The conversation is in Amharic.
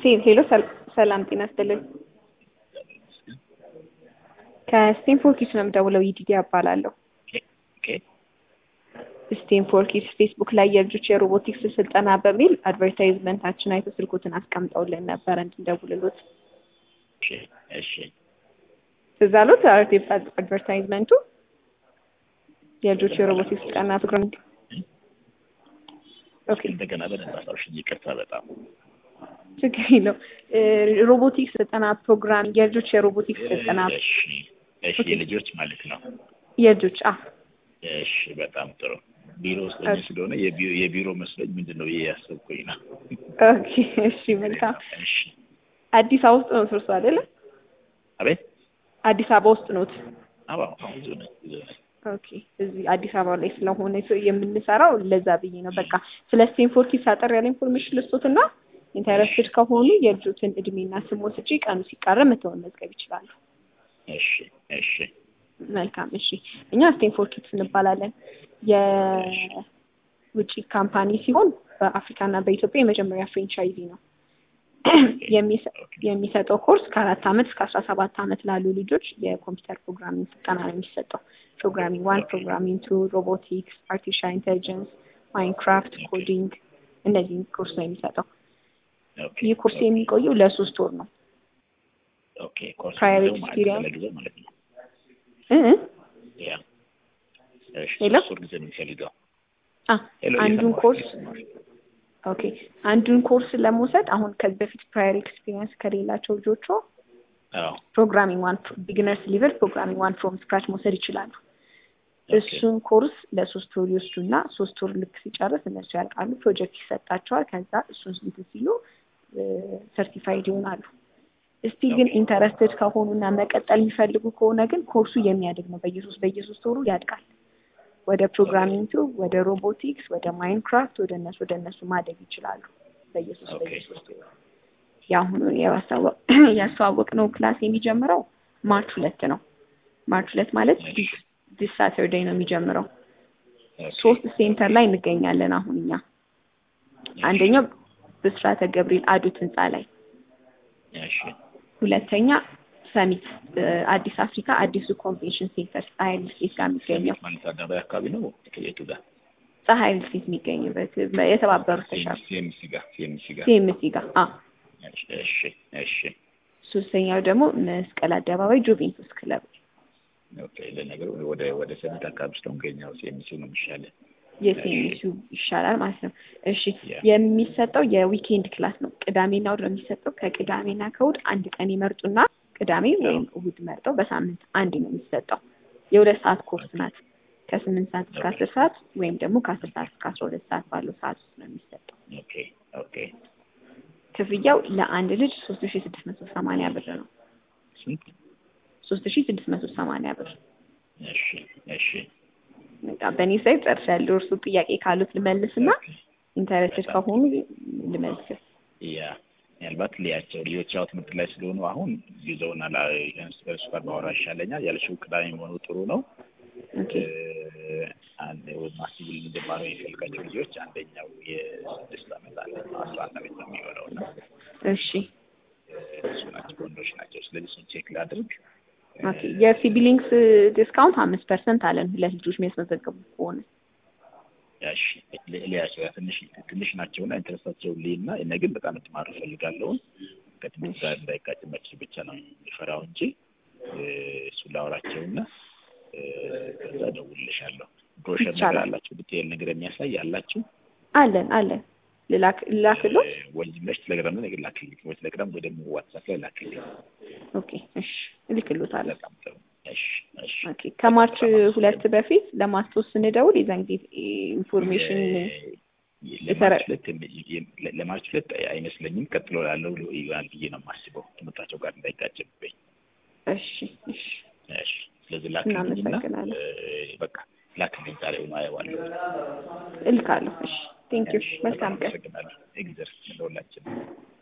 ሄሎ ሰላም ጤና ይስጥልኝ። ከስቴንፎርድ ኪድስ ነው የምደውለው። ይዲዲ እባላለሁ። ስቴንፎርድ ኪድስ ፌስቡክ ላይ የልጆች የሮቦቲክስ ስልጠና በሚል አድቨርታይዝመንታችን አይቶ ስልኮትን አስቀምጠውልን ነበረ እንድንደውልሎት። እሺ ትዝ አሎት አድቨርታይዝመንቱ የልጆች የሮቦቲክስ ስልጠና ፕሮግራም ኦኬ እንደገና በደንብ አስታውሽኝ። ይቅርታ በጣም ችግር የለው። ሮቦቲክስ ስልጠና ፕሮግራም የልጆች የሮቦቲክስ ስልጠና እሺ እሺ፣ የልጆች ማለት ነው። የልጆች አ እሺ፣ በጣም ጥሩ። ቢሮ ውስጥ ሆኜ ስለሆነ የቢሮ የቢሮ መስሎኝ ምንድን ነው ብዬ ያሰብኩኝ ነው። ኦኬ እሺ፣ መልካም። እሺ፣ አዲስ አበባ ውስጥ ነው እርሶ አይደለ? አቤት። አዲስ አበባ ውስጥ ኖት? አዎ፣ አሁን ብዙ ነኝ ብዙ ነኝ። ኦኬ እዚህ አዲስ አበባ ላይ ስለሆነ የምንሰራው ለዛ ብዬ ነው። በቃ ስለ ስቴንፎርድ ኪድስ አጠር ያለ ኢንፎርሜሽን ልስጦትና ኢንተረስትድ ከሆኑ የልጆትን እድሜና ስም ወስጄ ቀኑ ሲቃረብ መተው መመዝገብ ይችላሉ። እሺ እሺ መልካም እሺ። እኛ ስቴንፎርድ ኪድስ እንባላለን። የውጭ ካምፓኒ ሲሆን በአፍሪካና በኢትዮጵያ የመጀመሪያ ፍሬንቻይዚ ነው። የሚሰጠው ኮርስ ከአራት ዓመት እስከ አስራ ሰባት ዓመት ላሉ ልጆች የኮምፒውተር ፕሮግራሚንግ ስልጠና ነው የሚሰጠው። ፕሮግራሚንግ ዋን፣ ፕሮግራሚንግ ቱ፣ ሮቦቲክስ፣ አርቲፊሻል ኢንቴሊጀንስ፣ ማይንክራፍት፣ ኮዲንግ እነዚህን ኮርስ ነው የሚሰጠው። ይህ ኮርስ የሚቆየው ለሶስት ወር ነው። ኦኬ ኮርስ ፕራየር ነው ማለት ኤክስፒሪየንስ ለጊዜው ማለት ነው። እ ያ እሺ፣ ሄሎ? ሶስት ወር ጊዜ ነው የሚፈልገው። አ ሄሎ፣ አንዱን እየሰማሁሽ፣ ኮርስ እየሰማሁሽ። ኦኬ አንዱን ኮርስ ለመውሰድ አሁን ከዚህ በፊት ፕራየር ኤክስፒሪየንስ ከሌላቸው ልጆቹ አዎ ፕሮግራሚንግ ዋን ቢግነርስ ሊቨል ፕሮግራሚንግ ዋን ፍሮም ስክራች መውሰድ ይችላሉ። እሱን ኮርስ ለሶስት ወር ይወስዱና ሶስት ወር ልክ ሲጨርስ እነሱ ያልቃሉ። ፕሮጀክት ይሰጣቸዋል። ከዛ እሱን እንትን ሲሉ ሰርቲፋይድ ይሆናሉ። እስቲል ግን ኢንተረስትድ ከሆኑና መቀጠል የሚፈልጉ ከሆነ ግን ኮርሱ የሚያድግ ነው። በየሶስት በየሶስት ወሩ ያድጋል። ወደ ፕሮግራሚንግ ወደ ሮቦቲክስ፣ ወደ ማይንክራፍት ወደ እነሱ ወደ እነሱ ማደግ ይችላሉ። በየሶስት ኦኬ። በየሶስት ወሩ የአሁኑን ያስተዋወቅ ነው ክላስ የሚጀምረው ማርች ሁለት ነው። ማርች ሁለት ማለት ዲስ ዲስ ሳተርዴይ ነው የሚጀምረው። ኦኬ። ሶስት ሴንተር ላይ እንገኛለን አሁን እኛ። አንደኛው ብስራተ ገብርኤል አዱት ህንፃ ላይ፣ እሺ ሁለተኛ ሰሚት እ፣ አዲስ አፍሪካ አዲሱ ኮንቬንሽን ሴንተር ፀሐይ ልስቴት ጋር የሚገኘው ማለት አደባባይ አካባቢ ነው የቱ ጋር? ፀሐይ ልስቴት የሚገኝበት የተባበሩት ተሻለ ሲኤምሲ ጋር ሲኤምሲ ጋር። ሲኤምሲ ጋር አ እሺ እሺ እሺ ሶስተኛው ደግሞ መስቀል አደባባይ ጁቬንቱስ ክለብ ኦኬ። ለነገሩ ወደ ወደ ሰሚት አካባቢ ስለምገኘው ሲኤምሲ ነው የሚሻለው። የሲኤምሲ ይሻላል ማለት ነው። እሺ ያ። የሚሰጠው የዊኬንድ ክላስ ነው። ቅዳሜና እሑድ ነው የሚሰጠው። ከቅዳሜና ከእሑድ አንድ ቀን ይመርጡና ቅዳሜ ወይም እሑድ መርጠው በሳምንት አንድ ነው የሚሰጠው። የሁለት ሰዓት ኮርስ ናት። ከስምንት ሰዓት እስከ አስር ሰዓት ወይም ደግሞ ከአስር ሰዓት እስከ አስራ ሁለት ሰዓት ባለው ሰዓት ውስጥ ነው የሚሰጠው። ኦኬ ኦኬ። ክፍያው ለአንድ ልጅ ሶስት ሺ ስድስት መቶ ሰማንያ ብር ነው። ስንት? ሶስት ሺ ስድስት መቶ ሰማንያ ብር እሺ እሺ። በቃ በእኔ ሳይት ጨርሻለሁ። እርሱ ጥያቄ ካሉት ልመልስና ኢንተረስትድ ከሆኑ ልመልስ። ያ ምናልባት ሊያቸው ልጆች ያው ትምህርት ላይ ስለሆኑ አሁን ጊዜውን አላ እርሱ ጋር ባወራ ይሻለኛል። ያልሽው ቅዳሜ መሆኑ ጥሩ ነው። ኦኬ አንድ ማስብል እንድማረው የሚፈልጋቸው ልጆች አንደኛው የስድስት ዓመት አንደኛው አስራ አንድ ዓመት ነው የሚሆነው እና እሺ እሱ ናቸው ወንዶች ናቸው። ስለዚህ እሱን ቼክ ላድርግ። ኦኬ የሲቢሊንግስ ዲስካውንት አምስት ፐርሰንት አለን ሁለት ልጆች የሚያስመዘገቡ ከሆነ ያሽ ሊያቸው ትንሽ ትንሽ ናቸውና ኢንተረስታቸው ሊና እነ ግን በጣም እንድማር እፈልጋለሁ። ከትምህርት ጋር እንዳይጋጭባቸው ብቻ ነው የሚፈራው እንጂ እሱን ላወራቸውና ከዛ እደውልልሻለሁ። ብሮሸር ነገር ይቻላል። አላችሁ ዲቴይል ነገር የሚያሳይ አላችሁ? አለን አለን ልላክ ልላክሎ ወይ ዝም ብለሽ ቴሌግራም ላይ ነገር ላክልኝ፣ ወይ ቴሌግራም ወይ ደግሞ ዋትሳፕ ላይ ላክልኝ። ኦኬ እሺ እልክሎታለሁ። በጣም ጥሩ። እሺ እሺ። ኦኬ ከማርች ሁለት በፊት ለማስታወስ ስንደውል የዛን ጊዜ ኢንፎርሜሽን ለማርች ሁለት ለማርች ሁለት አይመስለኝም። ቀጥሎ ላለው ይሆናል ብዬ ነው የማስበው ትምህርታቸው ጋር እንዳይጋጭብኝ። እሺ እሺ እሺ። ስለዚህ ላክልኝና እናመሰግናለን። እ፣ በቃ ላክልኝ ዛሬ ሆኖ አየዋለሁ። እልካለሁ። እሺ ቴንክ ዩ እሺ፣ መልካም በጣም ቀን። አመሰግናለሁ። ኤግዘር ለሁላችን